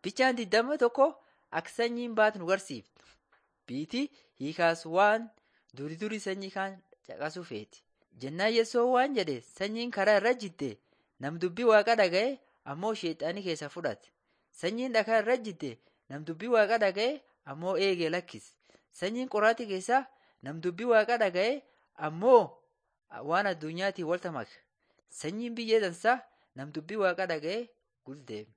Bichaan digdama tokko akka sanyiin baatu nu barsiifti. Biitii hiikaas waan duri duri sanyii kaan caqasuu feeti. Jennaan Yesoon waan jedhe sanyiin karaa irra jitte nam dubbii waaqa dhaga'e ammoo sheexaanii keessa fudhate. Sanyiin dhagaa irra jitte nam dubbii waaqa dhaga'e ammoo eegee lakkise. Sanyiin qoraattii keessa nam dubbii waaqa dhaga'e ammoo waan addunyaatiin walta make. Sanyiin biyyee dansaa nam dubbii waaqa dhaga'e guldeeme.